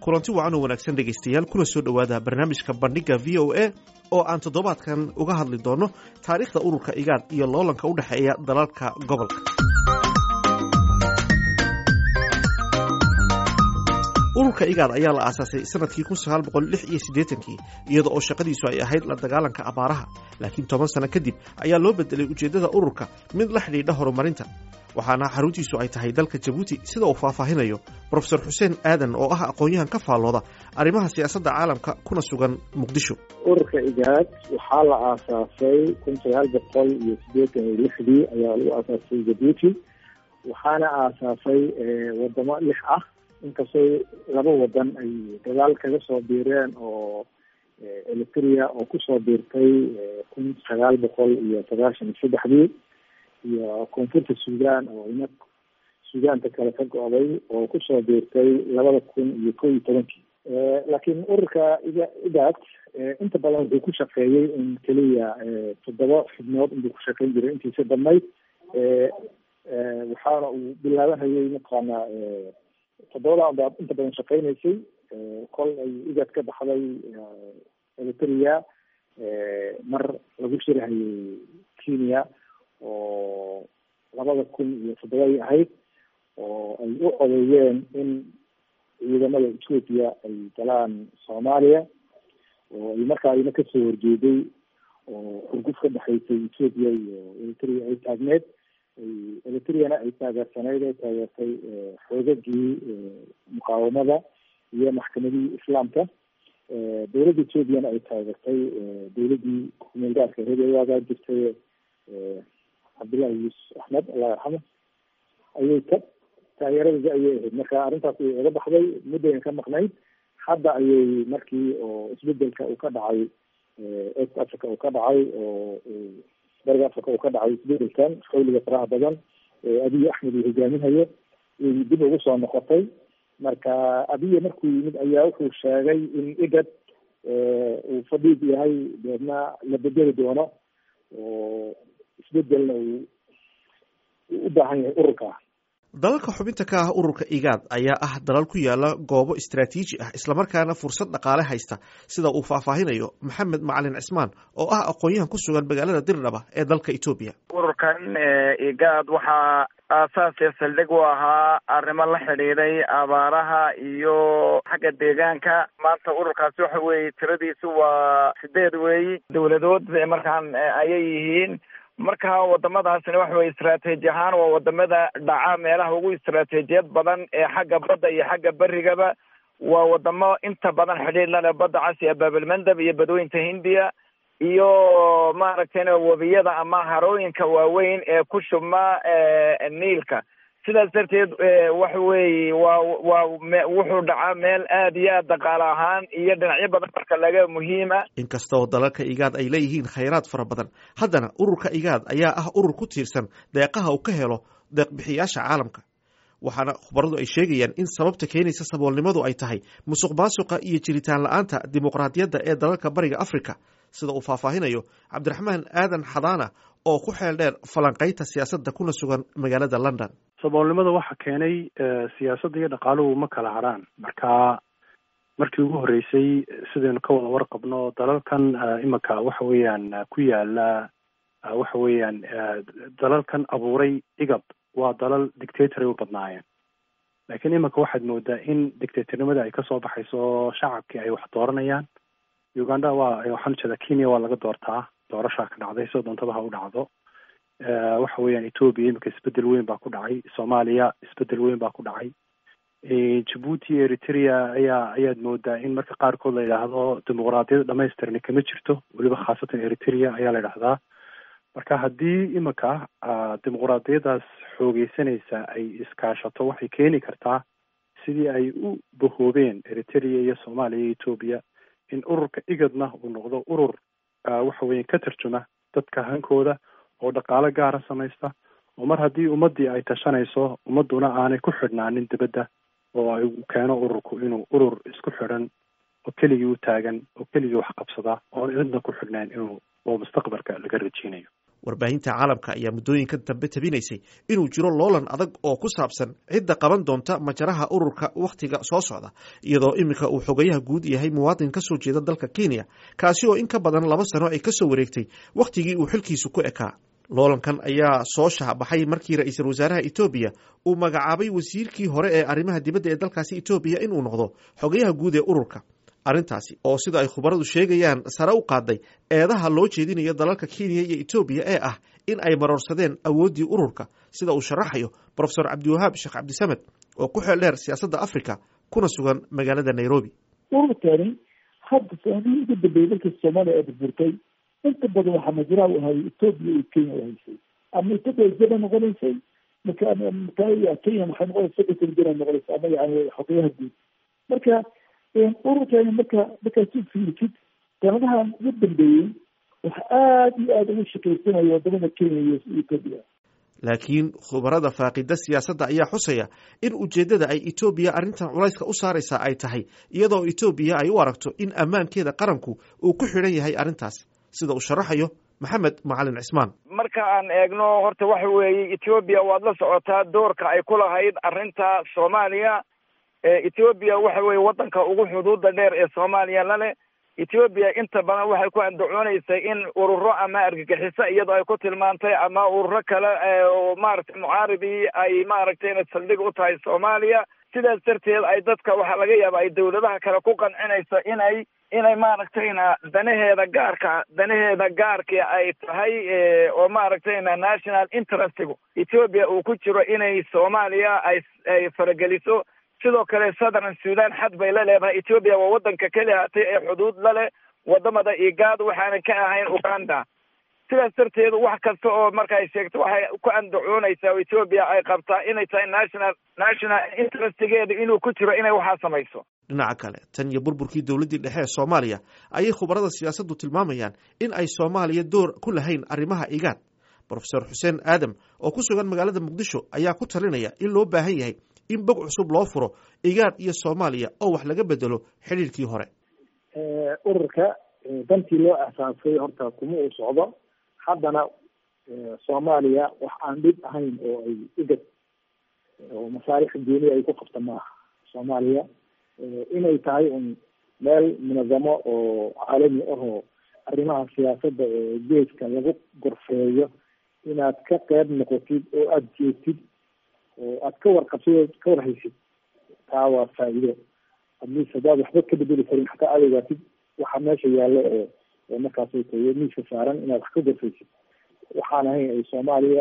kulanti wacan oo wanaagsan dhegaystayaal kuna soo dhowaada barnaamijka bandhigga v o a oo aan toddobaadkan uga hadli doonno taariikhda ururka igaad iyo loolanka u dhexeeya dalalka gobolka ururka igaad ayaa la aasaasay sanadkii kun sagaal boqol lix iyo siddeetankii iyada oo shaqadiisu ay ahayd la dagaalanka abaaraha laakiin toban sano kadib ayaa loo bedelay ujeeddada ururka mid la xidhiidha horumarinta waxaana xaruntiisu ay tahay dalka jabuuti sida uu faahfaahinayo brofesor xuseen aadan oo ah aqoon-yahan ka faallooda arrimaha siyaasadda caalamka kuna sugan muqdisho ururka igaad waxaa la aasaasay kun sagaal boqol iyo siddeetan iyo lixdii ayaa lagu aasaasay jabuuti waxaana aasaasay wadamo lix ah inkastoo laba wadan ay dagaal kaga soo biireen oo eritrea oo kusoo biirtay kun sagaal boqol iyo sagaashan iyo saddexdii iyo koonfurta sudan oo ina sudaanta kale ka go-day oo kusoo biirtay labada kun iyo kow iyo tobankii laakiin ururka iga igaad inta badan wuxuu ku shaqeeyey in keliya toddoba xubnood inbuu ku shaqeyn jiray intiisa dhammayd waxaana uu bilaabanayay mataqaana toddobada baa inta badan shaqeynaysay kol ay igaad ka baxday eritrea mar lagu shirahayay kenya oo labada kun iyo toddobadii ahayd oo ay u odeeyeen in ciidamada ethoopia ay galaan soomaaliya oo ay markaa ina kasoo horjeeday oo xurguf ka dhexaysay ethoopia iyo eritrea ay taagneed eritreana ay taageersanayd ee taageertay xoogagii muqaawamada iyo maxkamadihii islaamka dowladda ethoopiana ay taageertay dowladdii kumeelgaarka reeewaagaa jirtay cabdillahi yuusuf axmed allah yarxamo ayay ka taageeradii ayay ahayd marka arrintaas ayay oga baxday muddayan ka maqnayd hadda ayay markii oo isbedelka uu ka dhacay east africa uu ka dhacay oo bariga africa uu ka dhacay isbedelkan xawliga faraha badan abiy axmed uu hogaaminayo ayay dib ugu soo noqotay marka abiye markuu yimid ayaa wuxuu sheegay in igad uu fadhiid yahay deedna la bedeli doono oo isbedelna uu u baahan yahay ururka dalalka xubinta ka ah ururka igaad ayaa ah dalal ku yaala goobo istraatiiji ah islamarkaana fursad dhaqaale haysta sida uu faahfaahinayo maxamed macalin cismaan oo ah aqoon-yahan ku sugan magaalada dirdhaba ee dalka etoobiya ururkan igaad waxaa aasaasiya saldhig u ahaa arrimo la xidhiiday abaaraha iyo xagga deegaanka maanta ururkaasi waxa weeye tiradiisu waa sideed weeyi dowladood markaan ayay yihiin marka wadamadaasina waxa weye istraataaji ahaan waa wadamada dhaca meelaha ugu istraatejiyad badan ee xagga badda iyo xagga berigaba waa wadamo inta badan xidhiir lale badda casi baabalmandab iyo badweynta hindiya iyo maaragtayna webiyada ama harooyinka waaweyn ee ku shubma niilka sidaas darteed waxa weeye waa waa wuxuu dhacaa meel aad iyo aad dhaqaale ahaan iyo dhinacyo badan marka laga muhiima inkastoo dalalka igaad ay leeyihiin khayraad fara badan haddana ururka igaad ayaa ah urur ku tiirsan deeqaha uu ka helo deeqbixiyaasha caalamka waxaana khubaradu ay sheegayaan in sababta keenaysa saboolnimadu ay tahay musuq maasuqa iyo jiritaan la-aanta dimuqraadiyadda ee dalalka bariga africa sida uu faahfaahinayo cabdiraxmaan aadan xadaana oo ku xeel dheer falanqaynta siyaasadda kuna sugan magaalada london saboolnimada waxa keenay siyaasadda iyo dhaqaaluhu ma kala harhaan marka markii ugu horreysay sidaynu ka wada warqabno dalalkan imanka waxa weeyaan ku yaala waxa weeyaan dalalkan abuuray igab waa dalal dictator ay u badnaayeen laakiin imanka waxaad moodaa in dictatornimada ay kasoo baxayso shacabkii ay wax dooranayaan uganda waa waxaan ujeedaa kenya waa laga doortaa doorashaa ka dhacday soo doontaba ha u dhacdo waxa weeyaan ethoopia iminka isbedel weyn baa ku dhacay soomaaliya isbedel weyn baa ku dhacay jabuuti eritrea ayaa ayaad moodaa in marka qaarkood la yidhaahdo dimuqraadiyada dhamaystirni kama jirto weliba khaasatan eritrea ayaa la yidhahdaa marka haddii iminka dimuqraadiyadaas xoogeysanaysa ay iskaashato waxay keeni kartaa sidii ay u bahoobeen eritrea iyo soomaaliya iyo ethoopia in ururka igadna uu noqdo urur waxa weya ka tarjuma dadka hankooda oo dhaqaalo gaara samaysta oo mar haddii ummaddii ay tashanayso ummadduna aanay ku xidhnaanin dibadda oo ay keeno ururku inuu urur isku xidhan oo keligii u taagan oo keligii wax qabsada oon cidna ku xidhnayn inuu oo mustaqbalka laga rajeynayo warbaahinta caalamka ayaa muddooyinkan dambe tabinaysay inuu jiro loolan adag oo ku saabsan cidda qaban doonta majaraha ururka wakhtiga soo socda iyadoo iminka uu xogayaha guud yahay muwaadin ka soo jeeda dalka kenya kaasi oo in ka badan laba sano ay ka soo wareegtay wakhtigii uu xilkiisu ku ekaa loolankan ayaa soo shaabaxay markii ra-iisul wasaaraha etoobiya uu magacaabay wasiirkii hore ee arrimaha dibadda ee dalkaasi etoobiya inuu noqdo xogayaha guud ee ururka arrintaasi oo sida ay khubaradu sheegayaan sare u qaaday eedaha loo jeedinayo dalalka kenya iyo etoobiya ee ah in ay maroorsadeen awooddii ururka sida uu sharaxayo profesor cabdiwahaab sheekh cabdisamed oo ku xeel dheer siyaasadda africa kuna sugan magaalada nairobi ururkani hadda saamihii ugu dambeeyey markii soomaaliya ay burburtay inta badan waxaa majraha u hayay etoobiya iyo kenya u haysay ama etoobiya jaba noqonaysay maka kenya waxay noqonaysa secretary general noqonaysa ama yani xogayaha guud marka ururkani marka markaad si fiirtid sanadahan ugu dambeeyey waxa aada iyo aada ugu shaqaysanaya wadamada kenya iyo etoobiya laakiin khubarada faaqida siyaasadda ayaa xusaya in ujeeddada ay etoobiya arrintan culayska u saaraysaa ay tahay iyadoo etoobiya ay u aragto in ammaankeeda qaranku uu ku xidhan yahay arrintaas sida uu sharaxayo maxamed macalin cismaan marka aan eegno horta waxa weeye etoobiya waad la socotaa doorka ay ku lahayd arrinta soomaaliya etoobiya waxa weeye waddanka ugu xuduuda dheer ee soomaaliya lale etoobiya inta badan waxay ku andacoonaysay in ururo ama argagixiso iyadoo ay ku tilmaantay ama ururo kale oo maaragtay mucaaridii ay maaragtay saldhig u tahay soomaaliya sidaas darteed ay dadka waxaa laga yaaba ay dawladaha kale ku qancinayso inay inay maaragtayna danaheeda gaarka danaheeda gaarkii ay tahay oo maaragtayna national interestigu etoobiya uu ku jiro inay soomaaliya ay ay farageliso sidoo kale southern sudan xad bay la leedahay etoobiya waa waddanka keli hatay ee xuduud la leh wadamada igaad waxaanan ka ahayn uganda sidaas darteed wax kasta oo marka ay sheegto waxay ku andacoonaysaa oo etoobiya ay qabtaa inay tahay national national interestigeeda inuu ku jiro inay waxaa samayso dhinaca kale tan iyo burburkii dowladdii dhexe ee soomaaliya ayay khubarada siyaasaddu tilmaamayaan in ay soomaaliya door ku lahayn arrimaha igaad brofesor xuseen aadam oo ku sugan magaalada muqdisho ayaa ku talinaya in loo baahan yahay in bog cusub loo furo igaad iyo soomaaliya oo wax laga bedelo xidhiirkii hore ururka dantii loo asaasay horta kuma uu socdo haddana soomaaliya wax aan dhib ahayn oo ay igad oo masaalix gooni ay ku qabta maaha soomaaliya inay tahay un meel munazamo oo caalami ahoo arrimaha siyaasadda ee geeska lagu gorfeeyo inaad ka qeyb noqotid oo aada jeegtid oo aad ka warqabsid ka warhaysid taa waa faa'iido adliis haddaad waxba ka bedeli karin xataa aad ogaatid waxa meesha yaallo ee ee markaas tayo miiska saaran inaad wax ka gorfaysid waxaan ahayn ay soomaaliya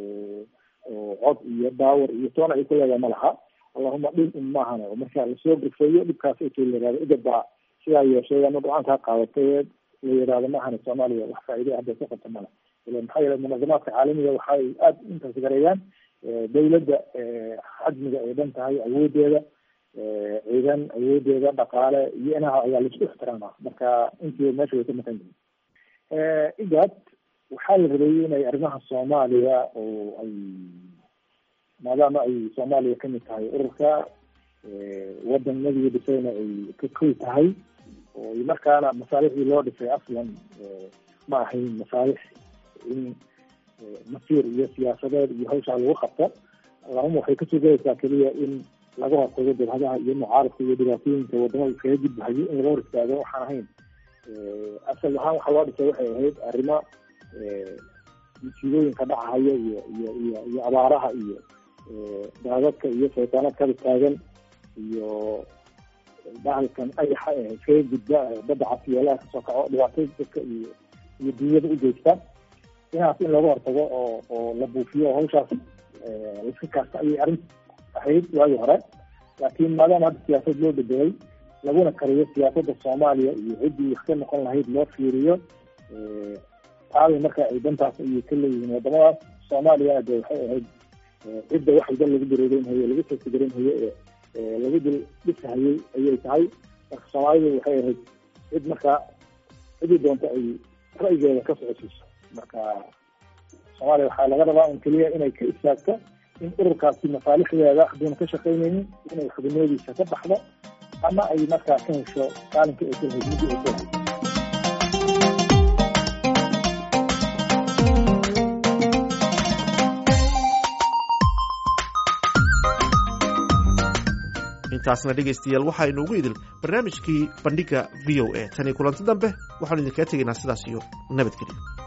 oo cod iyo daawar iyo toona ay ku leedahay ma laha allahuma dhib un maahan oo marka lasoo gorfeeyo dhibkaas ay la yihahdo igad baa sidaa yeeshay ama go-aankaa qaadatay la yihahdo maahan soomaaliya wax faa'iido hadda ka qabta male ila maxaa yeele munazamaadka caalamiga waxay aada intaas gareeyaan dawladda xajmiga ay dhan tahay awoodeeda ciidan awoodeeda dhaqaale iyo inaha ayaa laisku ixtiraama marka intiiba meesha way ka maqan yihin igad waxaa la rabeeyey inay arrimaha soomaaliya oo ay maadaama ay soomaaliya kamid tahay ururka wadanadii dhisayna ay ka koy tahay oo markaana masaalixdii loo dhisay aslan ma ahayn masaalix in masiir iyo siyaasadeed iyo hawshaa lagu qabto allahuma waxay kasoo gelaysaa keliya in laga hortago jabhadaha iyo mucaaradka iyo dhibaatooyinka wadamada iskaga gudbahayo in laga hor istaago waxaan ahayn asal ahaan waxaa loo dhisay waxay ahayd arrimo musiibooyinka dhacahaya iyo iyo iyo iyo abaaraha iyo daadadka iyo saytaanad kala taagan iyo bahalkan ayaxa ee iskaga gudba badda casiyeelaha kasoo kaco dhibaatooy dadka iyo iyo dunyada u geysta inaas in looga hortago oo oo la buufiyo oo hawshaas laiska kaasta ayay arrin ahayd waagii hore laakiin maadaama hadda siyaasad loo bedelay laguna kariyo siyaasadda soomaaliya iyo ciddii wax ka noqon lahayd loo fiiriyo taabay marka ay dantaas ayay ka leeyihiin wadamadaas soomaaliyana de waxay ahayd cidda wax walba lagu dareereynhayo lagu sasigareynhayo ee lagu dil dhisahayay ayay tahay marka soomaalidu waxay ahayd cid markaa cidii doonta ay ra'yigeeda ka socosiiso marka soomaaliya waxaa laga rabaa un keliya inay ka istaagto in ururkaasi masaalixdeeda haduuna ka shaqaynaynin inay xubinoodiisa ka baxdo ama ay markaa ka hesho kaalinka ay kulahayd midii ay kulahayd intaasna dhegaystayaal waxaa inuugu idil barnaamijkii bandhigga v o a tanii kulanti dambe waxaanu idinkaga tegaynaa sidaas iyo nabadgelyo